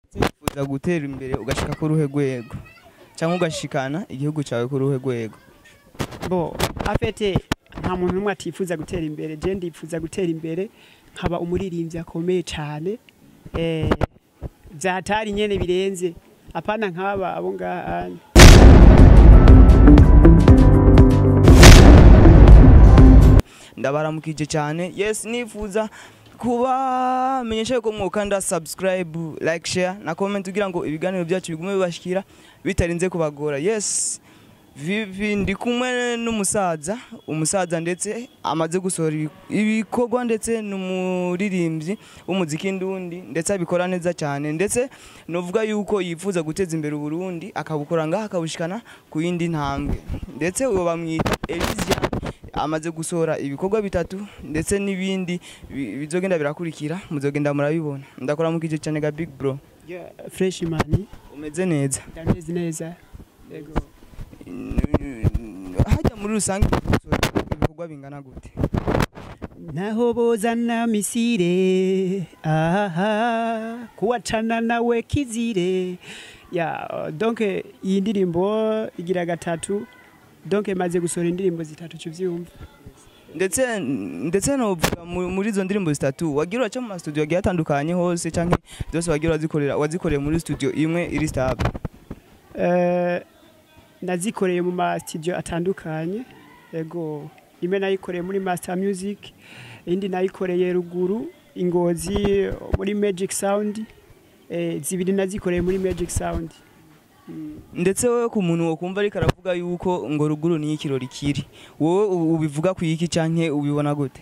wifuza gutera imbere ugashika ku ruhe rwego cyangwa ugashikana igihugu cyawe ku ruhe rwego bo afete nta muntu n'umwe atifuza gutera imbere je ndifuza gutera imbere nkaba umuririmbyi akomeye cyane eh byatari nyene birenze apana nk'aba abo ngaha ndabaramukije cyane yes nifuza kuba menyesha yuko mwokanda subscribe like share na comment kugira ngo ibiganiro byacu bigume bibashikira bitarinze kubagora yes vivi ndi kumwe n'umusaza umusaza ndetse amaze gusohora ibi- ibikorwa ndetse n'umuririmbyi w'umuziki ndundi ndetse abikora neza cyane ndetse novuga yuko yifuza guteza imbere uburundi akabukora ngaha akabushikana ku yindi ntambwe ndetse uwo bamwita Elysian amaze gusohora ibikorwa bitatu ndetse n'ibindi bi- bizogenda birakurikira muzogenda murabibona ndakora mu kice cyane ga big bro yeah, fresh man umeze neza ndameze neza yego hajya muri rusange gusohora ibikorwa bingana gute naho bozana misire aha kuwacana nawe kizire ya donc iyi ndirimbo igira gatatu donc maze gusohora indirimbo zitatu cyuvyumva ndetse ndetse novuga mu- muri izo ndirimbo zitatu wagira uraca mu mastudio agiye atandukanye hose canke zose wagira urazikorera wazikoreye muri studio imwe iri stable Eh, nazikoreye mu ma studio atandukanye yego imwe nayikoreye muri master music indi nayikoreye ruguru ingozi muri magic sound eh, zibiri nazikoreye muri magic sound Mm. ndetse wowe ku muntu wokumva ariko aravuga yuko ngo ruguru niyo ikirori kiri wowe u- ubivuga ku iki canke ubibona gute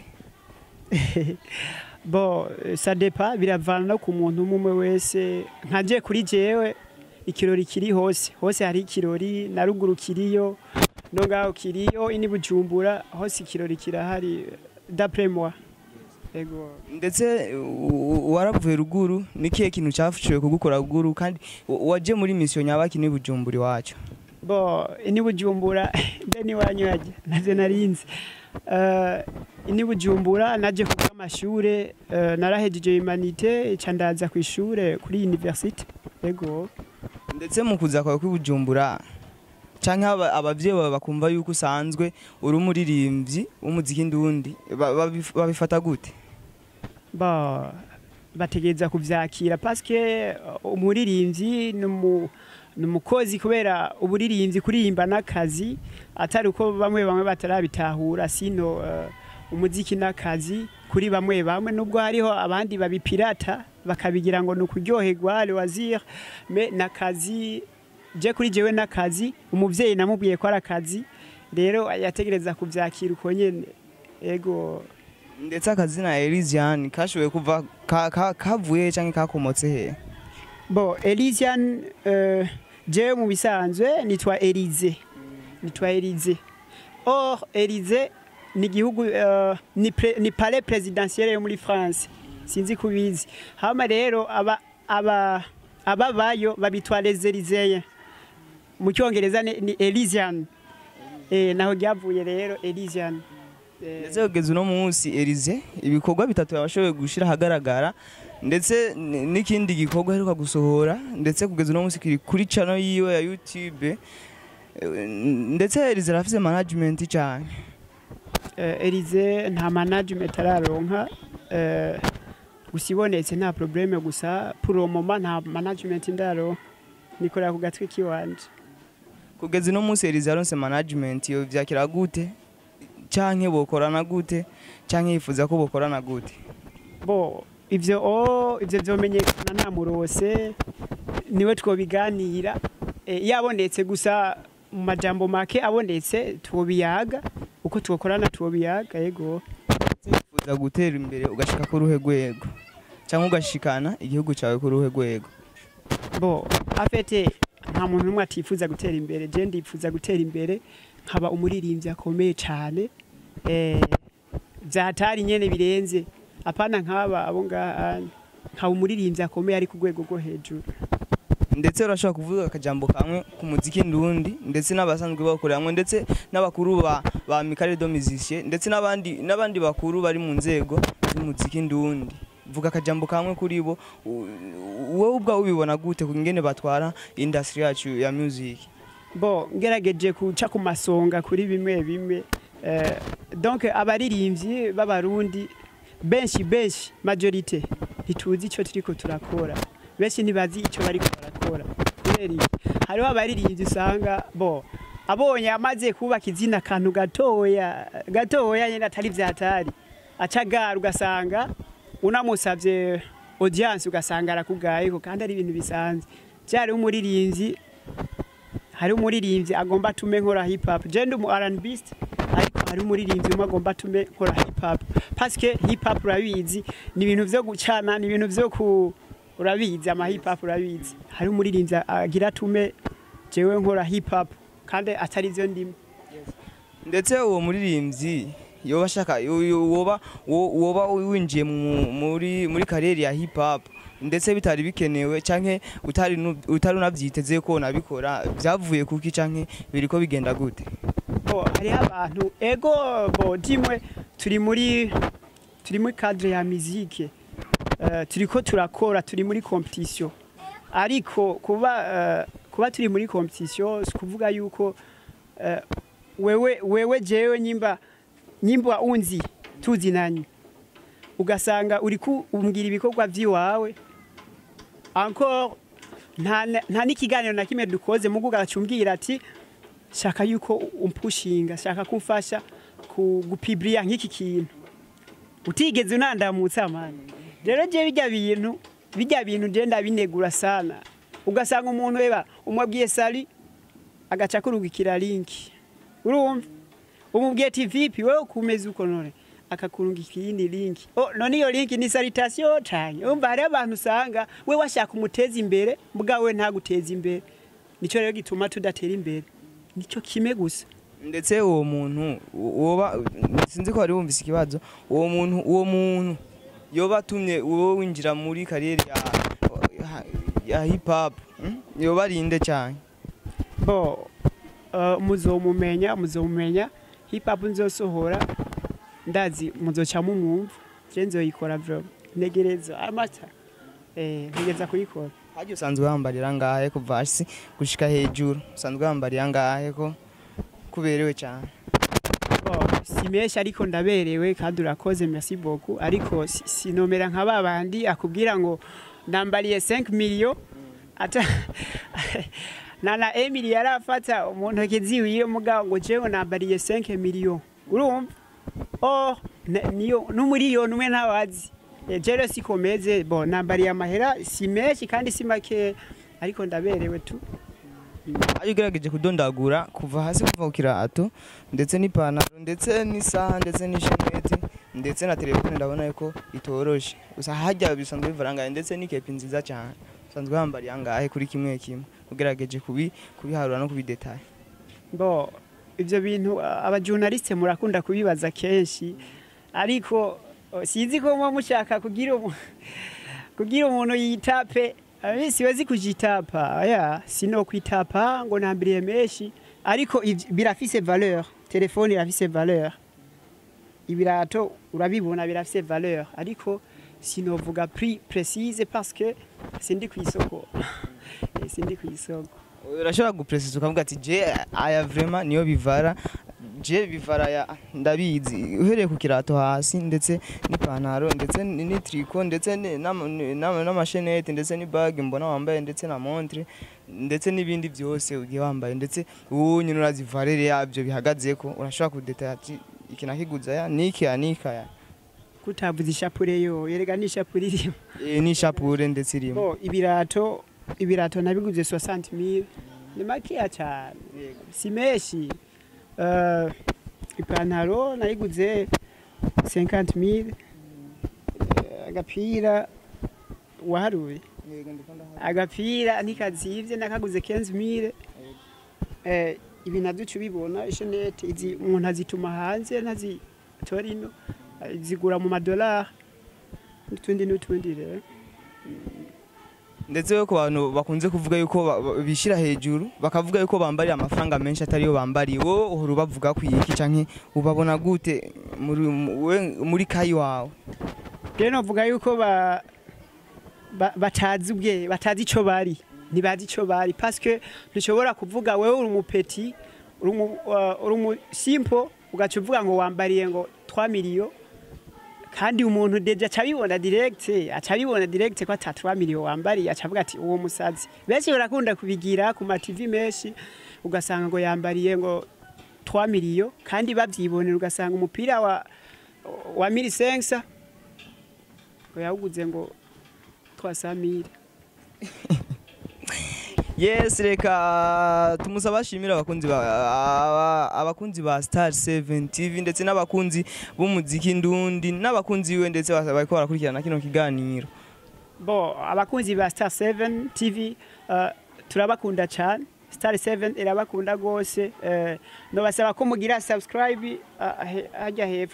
bo eh, ça dépend biravana no ku muntu umwe wese nkaje kuri jewe ikirori kiri hose hose hari ikirori na ruguru kiriyo no ngaho kiriyo ini bujumbura hose ikirori kirahari d'après moi ego ndetse u- u- waravuye ruguru ni kihe kintu cyafashije kugukora ruguru kandi wa- waje muri mission nyabaki ni bujumburi wacu bo ini bujumbura mbe ni wanywaje naze narinzi uh, ini bujumbura naje kuga amashure uh, narahejeje humanité ca ndaza ku ishure kuri université ego ndetse mu kuza kwawe kwibujumbura canke aba- abavyeyi bawe bakumva yuko usanzwe uri umuririmbyi w'umuziki ndundi ba- babif- babifata gute ba bategereza kuvyakira paske uh, umuririmbyi numu numukozi kubera uburirimbyi kuririmba n'akazi atari uko bamwe bamwe batarabitahura sino uh, umuziki n'akazi kuri bamwe bamwe nubwo hariho abandi babipirata bakabigira ngo ni ukuryoherwa loisir me n'akazi je kuri jewe n'akazi umuvyeyi namubwiye ko ari akazi rero yategereza kuvyakira uko nyene ego ndetse akazina Elysian kashoboye kuva ka- ka- kavuye canke kakomotse he Bon, Elysian, euh, je mu bisanzwe nitwa Elize. Nitwa Elize. Or, Elize ni gihugu uh, ni, pre, ni palais présidentiel yo muri France. Sinzi kubizi. Hama rero aba aba ababayo babitwa les Elyséens. Mu cyongereza ni, ni Elysian. Eh naho ryavuye rero Elysian. Eh, ndetse kugeza uno munsi Elize ibikorwa bitatu yabashoboye gushira ahagaragara ndetse n- n'ikindi gikorwa aheruka gusohora ndetse kugeza uno munsi kiri kuri channel yiwe ya YouTube Eh, ndetse Elize arafise management cyane eh, Elize nta management araronka eh, gusa ibonetse nta probleme gusa pour le moment nta management ndaronka nikorera ku gatwi kiwanje kugeza uno munsi Elize yaronse management yo vyakira gute canke bokorana gute canke yifuza ko bokorana gute bo ivyo o ivyo vyomenyekana nta murose niwe twobiganira eh, yabonetse gusa mu majambo make abonetse twobiyaga uko twokorana twobiyaga yego wifuza gutera imbere ugashika ku ruhe rwego cyangwa ugashikana igihugu cyawe ku ruhe rwego bo afete nta muntu n'umwe atifuza gutera imbere je ndifuza gutera imbere nkaba umuririmbyi akomeye cyane eh, byatari nyene birenze apana nk'aba abo ngaha nkaba umuririmbyi akomeye ari ku rwego rwo hejuru ndetse urashobora kuvuga akajambo kamwe ku muziki ndundi ndetse n'abasanzwe bakoreramwe ndetse n'abakuru ba, ba Michael do Musicien ndetse n'abandi n'abandi bakuru bari mu nzego z'umuziki ndundi vuga akajambo kamwe kuri bo u- wowe ubwawe ubibona gute ingene batwara industry yacu ya music bo ngerageje guca ku masonga kuri bimwe bimwe eh, donc abaririmbyi b'abarundi benshi benshi majorite ntituzi icyo turiko turakora benshi ntibazi icyo bariko barakora kubera iki? hariho abaririmbyi usanga bo abonye amaze kubaka izina akantu gatoya gatoya nyine atari vyatari acagara ugasanga unamusavye audience ugasanga arakugayeko kandi ari ibintu bisanzwe vyari umuririmbyi hari umuririmbyi agomba atume nkora hip hop je ndi umu R&B ariko hari umuririmbyi umwe agomba atume nkora hip hop parce que hip hop urabizi ni ibintu vyo gucana ni ibintu vyo ku urabizi ama hip hop urabizi hari umuririmbyi agira atume jewe nkora hip hop kandi atari vyo ndimo ndetse uwo muririmbyi yoba ashaka yo- yo- woba wo- woba winjiye mu- muri muri kariyeri ya hip hop ndetse bitari bikenewe canke utari nu- utari unavyiteze ko nabikora vyavuye kuki canke biriko bigenda gute bo hariho abantu ego bo dimwe turi muri turi muri cadre ya musique uh, turiko turakora turi muri competition ariko kuba uh, kuba turi muri competition si kuvuga yuko uh, wewe wewe jewe nyimba nyimba unzi tuzinanye ugasanga uri kumbwira ibikorwa by'iwawe encore nta nta n'ikiganiro na kimwe dukoze mugu ugacumbwira ati shaka yuko umpushinga shaka kumfasha ku gupibriya nk'iki kintu utigeze unandamutsa amani rero je bijya bintu bijya bintu je ndabinegura sana ugasanga umuntu eba umwabwiye sali agaca kurungikira linki urumva umubwiye ati vipi wewe kumeze uko none akakurungikira iyindi linki oh, none iyo linki ni salutation canke umva hariho abantu usanga we washaka umuteza imbere bwawe ntaguteza imbere nico rero gituma tudatera imbere nico kime gusa ndetse uwo muntu woba sinzi ko wari wumvise ikibazo uwo muntu uwo muntu yoba atumye wowe winjira muri kariyeri ya, ya, ya hip hop mm? yoba arinde cyane bo uh, muzomumenya muzomumenya hip hop nzosohora ndazi muzoca mumwumva je nzoyikora vyo ntegereza amata eh ntegereza kuyikora Haji usanzwe wambarira ngahe kuva hasi gushika hejuru usanzwe wambarira ngahe ko kuberewe cyane Bo, si menshi ariko ndaberewe kandi urakoze merci beaucoup ariko si- sinomera nka babandi akubwira ngo ndambariye 5 million ata na na Emily yarafata umuntu akiziwiye mugabo ngo jewe nambariye 5 million urumva oh ne- niyo n'umuriyoni umwe ntawazi Eh, je rero sikomeze bo nambariye amahera si menshi kandi si make ariko ndaberewe tu Haji ugerageje kudondagura kuva hasi kuva ku kirato ndetse n'ipantaro ndetse n'isaha ndetse n'isheneti ndetse na telefone ndabona yuko itoroshe gusa hajya bisanzwe bivara ngahe ndetse n'ikepi nziza cyane usanzwe wambariye angahe kuri kimwe kimwe ugerageje kubi kubiharura no kubidetaye bo ibyo bintu a- abajournaliste murakunda kubibaza kenshi ariko o, sinzi ko muba mushaka kugira umu- kugira umuntu yitape Abi, siwezi kujitapa aya sino kwitapa ngo nambiriye menshi ariko ivy- birafise valeur telefone irafise valeur ibirato urabibona birafise valeur ariko sinovuga prix précise parce que sindi ku isoko Eh, sindi ku isoko urashobora gupresisa ukavuga ati je aya vrema niyo bivara je bivara ya ndabizi uhereye ku kirato hasi ndetse n'ipantaro ndetse ni ni triko ndetse ni- n'ama- ni- n'ama- n'amashenete ndetse n'ibag mbona wambaye ndetse na montre ndetse n'ibindi byose ugiye wambaye ndetse ubu nyine urazi valere yabyo bihagazeko urashobora kudetaya ati iki nakiguza ya niki ya nika ya kutavuza ishapure yo yerega n'ishapure irimo Eh, n'ishapure ndetse irimo bo ibirato ibirato nabiguze 60000 ni makeya cyane si menshi uh, ipantaro nayiguze 50000 uh, agapira waharuye agapira ntikazivye nakaguze 15000 eh ibi navyo uca ubibona ishenete izi umuntu azituma hanze ntazitora ino eh, zigura mu madolari n'utundi n'utundi rero ndetse we ku bantu bakunze kuvuga yuko ba- ba- bishyira hejuru bakavuga yuko bambariye amafaranga menshi atariyo bambariye wowe uhora ubavuga ku iki canke ubabona gute muri mu- we- muri kayi wawe rero novuga yuko ba ba- batazi ubwe batazi ico bari ntibazi ico bari paske ntushobora kuvuga wewe uri umupeti uri umu- uh, uri umusimpo ugaca uvuga ngo wambariye ngo 3 miliyo kandi umuntu deja aca abibona direct aca abibona direct ko ata 3 miliyo wambariye aca avuga ati uwo musazi benshi barakunda kubigira ku ma TV menshi ugasanga ngo yambariye ngo 3 miliyo kandi bavyibonera ugasanga umupira wa wa milisensa ngo yawuguze ngo 300 mille yes reka tumusaba ashimira abakunzi ba aba- abakunzi ba Star 7 TV ndetse n'abakunzi b'umuziki ndundi n'abakunzi we ndetse basa- bariko barakurikirana kino kiganiro bo abakunzi ba Star 7 TV uh, turabakunda cyane Star 7 irabakunda gose uh, no basaba ko mugira subscribe uh, he- hajya hepfo